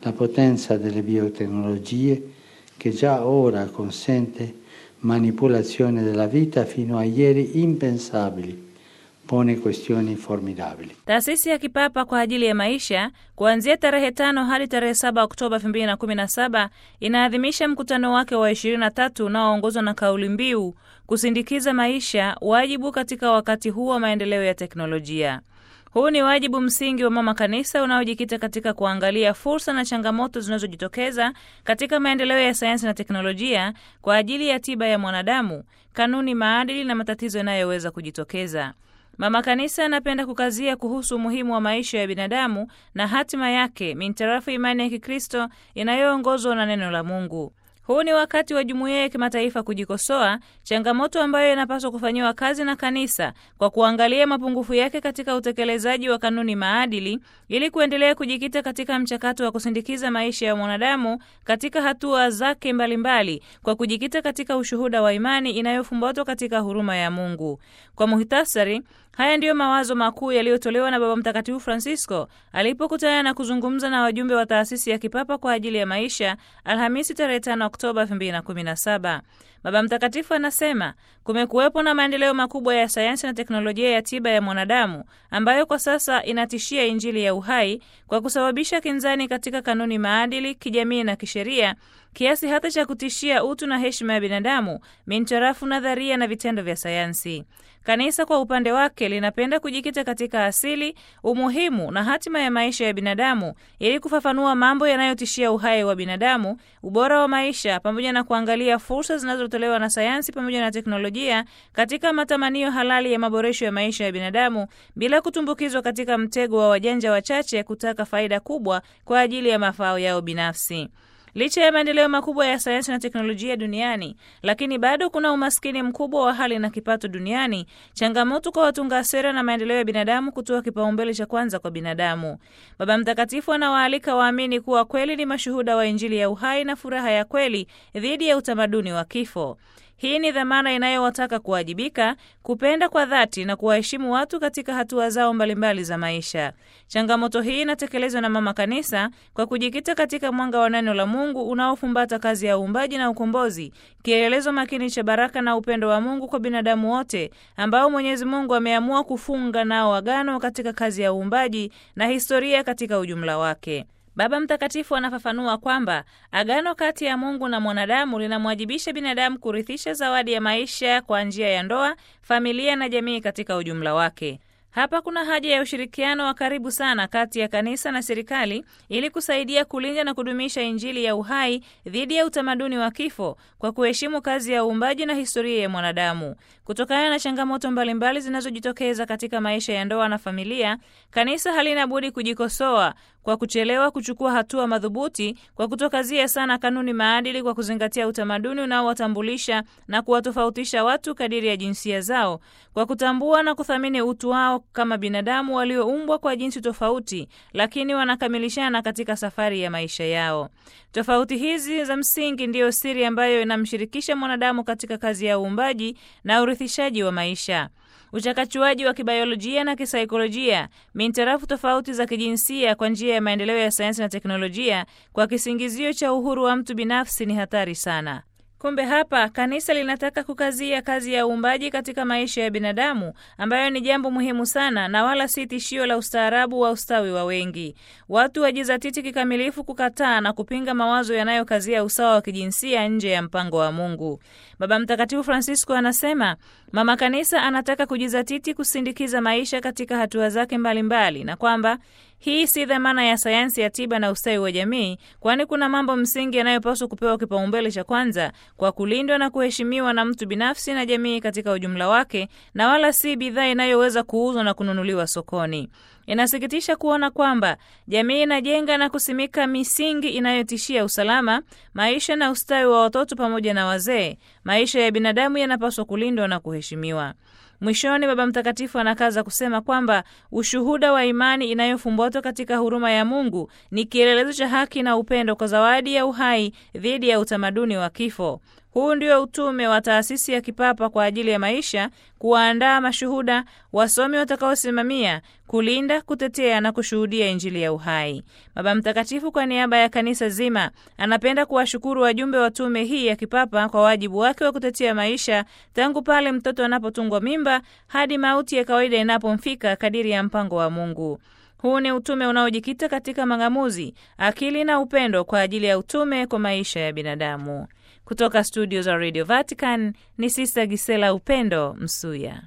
la potenza delle biotecnologie che già ora consente manipolazione della vita fino a ieri impensabili pone questioni formidabili. Taasisi ya Kipapa kwa ajili ya maisha kuanzia tarehe tano hadi tarehe saba Oktoba 2017 inaadhimisha mkutano wake wa 23 unaoongozwa na kauli mbiu kusindikiza maisha, wajibu katika wakati huu wa maendeleo ya teknolojia. Huu ni wajibu msingi wa mama kanisa unaojikita katika kuangalia fursa na changamoto zinazojitokeza katika maendeleo ya sayansi na teknolojia kwa ajili ya tiba ya mwanadamu, kanuni, maadili na matatizo yanayoweza kujitokeza. Mama Kanisa anapenda kukazia kuhusu umuhimu wa maisha ya binadamu na hatima yake mintarafu imani ya Kikristo inayoongozwa na neno la Mungu. Huu ni wakati wa jumuiya ya kimataifa kujikosoa, changamoto ambayo inapaswa kufanyiwa kazi na kanisa kwa kuangalia mapungufu yake katika utekelezaji wa kanuni maadili, ili kuendelea kujikita katika mchakato wa kusindikiza maisha ya mwanadamu katika hatua zake mbalimbali mbali, kwa kujikita katika ushuhuda wa imani inayofumbatwa katika huruma ya Mungu. Kwa muhtasari, haya ndiyo mawazo makuu yaliyotolewa na Baba Mtakatifu Francisco alipokutana na kuzungumza na wajumbe wa taasisi ya kipapa kwa ajili ya maisha Alhamisi tarehe 5 Oktoba 2017. Baba Mtakatifu anasema kumekuwepo na maendeleo makubwa ya sayansi na teknolojia ya tiba ya mwanadamu ambayo kwa sasa inatishia Injili ya uhai kwa kusababisha kinzani katika kanuni maadili, kijamii na kisheria kiasi hata cha kutishia utu na heshima ya binadamu mintarafu nadharia na vitendo vya sayansi. Kanisa kwa upande wake linapenda kujikita katika asili, umuhimu na hatima ya maisha ya binadamu ili kufafanua mambo yanayotishia uhai wa binadamu, ubora wa maisha, pamoja na kuangalia fursa zinazotolewa na sayansi pamoja na teknolojia katika matamanio halali ya maboresho ya maisha ya binadamu bila kutumbukizwa katika mtego wa wajanja wachache kutaka faida kubwa kwa ajili ya mafao yao binafsi. Licha ya maendeleo makubwa ya sayansi na teknolojia duniani, lakini bado kuna umaskini mkubwa wa hali na kipato duniani, changamoto kwa watunga sera na maendeleo ya binadamu kutoa kipaumbele cha kwanza kwa binadamu. Baba Mtakatifu anawaalika waamini kuwa kweli ni mashuhuda wa Injili ya uhai na furaha ya kweli dhidi ya utamaduni wa kifo. Hii ni dhamana inayowataka kuwajibika, kupenda kwa dhati na kuwaheshimu watu katika hatua zao mbalimbali za maisha. Changamoto hii inatekelezwa na Mama Kanisa kwa kujikita katika mwanga wa neno la Mungu unaofumbata kazi ya uumbaji na ukombozi, kielelezo makini cha baraka na upendo wa Mungu kwa binadamu wote ambao Mwenyezi Mungu ameamua kufunga nao agano katika kazi ya uumbaji na historia katika ujumla wake. Baba Mtakatifu anafafanua kwamba agano kati ya Mungu na mwanadamu linamwajibisha binadamu kurithisha zawadi ya maisha kwa njia ya ndoa, familia na jamii katika ujumla wake. Hapa kuna haja ya ushirikiano wa karibu sana kati ya kanisa na serikali ili kusaidia kulinda na kudumisha Injili ya uhai dhidi ya utamaduni wa kifo kwa kuheshimu kazi ya uumbaji na historia ya mwanadamu. Kutokana na changamoto mbalimbali zinazojitokeza katika maisha ya ndoa na familia, kanisa halina budi kujikosoa kwa kuchelewa kuchukua hatua madhubuti kwa kutokazia sana kanuni maadili kwa kuzingatia utamaduni unaowatambulisha na kuwatofautisha watu kadiri ya jinsia zao, kwa kutambua na kuthamini utu wao kama binadamu walioumbwa kwa jinsi tofauti, lakini wanakamilishana katika safari ya maisha yao. Tofauti hizi za msingi ndiyo siri ambayo inamshirikisha mwanadamu katika kazi ya uumbaji na urithishaji wa maisha uchakachuaji wa kibiolojia na kisaikolojia mintarafu tofauti za kijinsia kwa njia ya maendeleo ya sayansi na teknolojia kwa kisingizio cha uhuru wa mtu binafsi ni hatari sana. Kumbe hapa kanisa linataka kukazia kazi ya uumbaji katika maisha ya binadamu ambayo ni jambo muhimu sana na wala si tishio la ustaarabu wa ustawi wa wengi. Watu wajizatiti kikamilifu kukataa na kupinga mawazo yanayokazia usawa wa kijinsia nje ya mpango wa Mungu. Baba Mtakatifu Francisco anasema mama kanisa anataka kujizatiti kusindikiza maisha katika hatua zake mbalimbali mbali, na kwamba hii si dhamana ya sayansi ya tiba na ustawi wa jamii, kwani kuna mambo msingi yanayopaswa kupewa kipaumbele cha kwanza kwa kulindwa na kuheshimiwa na mtu binafsi na jamii katika ujumla wake, na wala si bidhaa inayoweza kuuzwa na kununuliwa sokoni. Inasikitisha kuona kwamba jamii inajenga na kusimika misingi inayotishia usalama, maisha na ustawi wa watoto pamoja na wazee. Maisha ya binadamu yanapaswa kulindwa na kuheshimiwa. Mwishoni, Baba Mtakatifu anakaza kusema kwamba ushuhuda wa imani inayofumbatwa katika huruma ya Mungu ni kielelezo cha haki na upendo kwa zawadi ya uhai dhidi ya utamaduni wa kifo. Huu ndio utume wa taasisi ya kipapa kwa ajili ya maisha, kuwaandaa mashuhuda, wasomi watakaosimamia, kulinda, kutetea na kushuhudia Injili ya uhai. Baba Mtakatifu, kwa niaba ya kanisa zima, anapenda kuwashukuru wajumbe wa tume hii ya kipapa kwa wajibu wake wa kutetea maisha tangu pale mtoto anapotungwa mimba hadi mauti ya kawaida inapomfika kadiri ya mpango wa Mungu. Huu ni utume unaojikita katika mang'amuzi, akili na upendo kwa ajili ya utume kwa maisha ya binadamu. Kutoka studio za Radio Vatican ni Sista Gisela Upendo Msuya.